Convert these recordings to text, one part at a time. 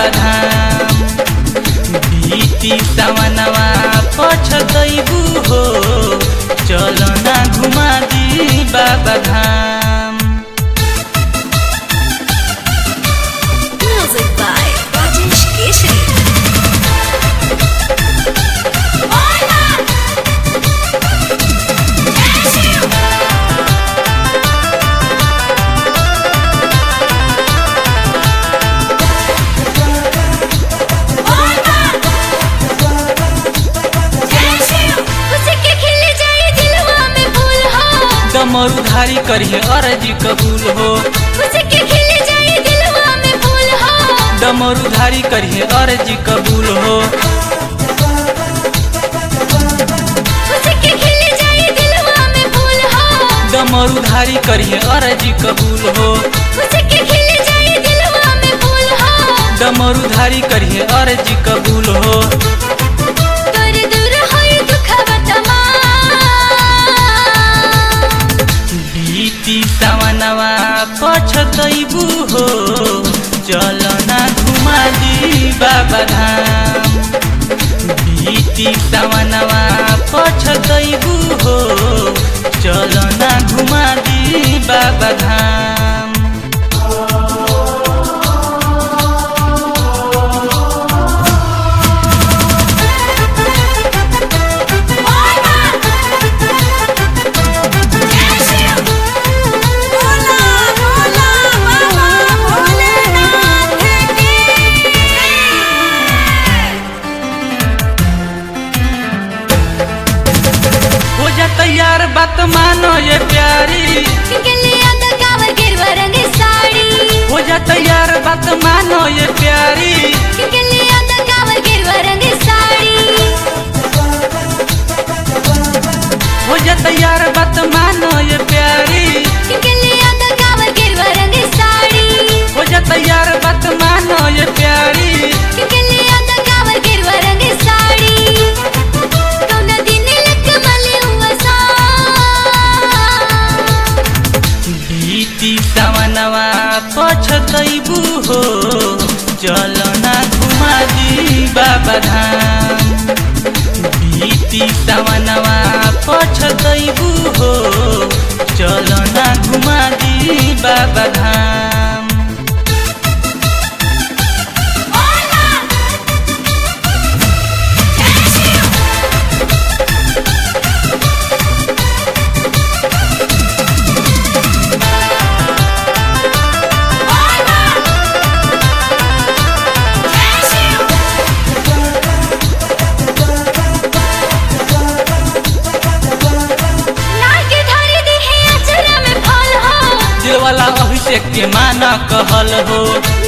बाबा धाम बीती सावनवा पछतैबू हो चलो ना घुमा दी बाबा धाम Music by Rajesh Keshri. डमरूधारी करिए अर्जी कबूल हो डमरूधारी करिए अर्जी कबूल हो डमरूधारी करिए अर्जी कबूल हो डमरूधारी करिए अर्जी कबूल हो बीती सावनवा पछतैबू हो चल ना घुमा दी बाबा धाम बीती सावनवा पछतैबू हो चल ना घुमा दी बाबा धाम हो जा तैयार बात मानो ये प्यारी हो जा तैयार बात मानो ये प्यारी हो जा तैयार बात मानो ये प्यारी हो जा तैयार बात मानो ये प्यारी बीती सावनवा पछतैबू हो चल ना घुमा दी बाबा धाम बीती सावनवा पछतैबू हो चल ना घुमा दी बाबा धाम दिल वाला अभिषेक के माना कहल हो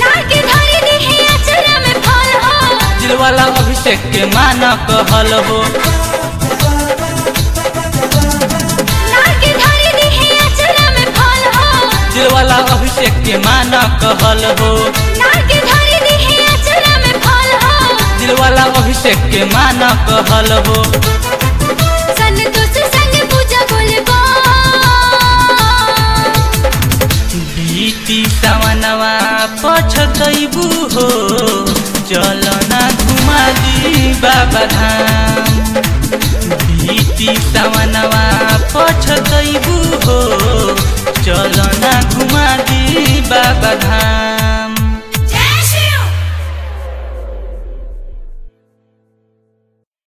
दिल वाला अभिषेक के माना कहल हो दिल वाला अभिषेक के माना कहल हो दिल वाला अभिषेक के माना कहल हो बीती सावनवा पछतैबू हो चल ना घुमा दी बाबा धाम बीती सावनवा पछतैबू हो चल ना घुमा दी बाबा धाम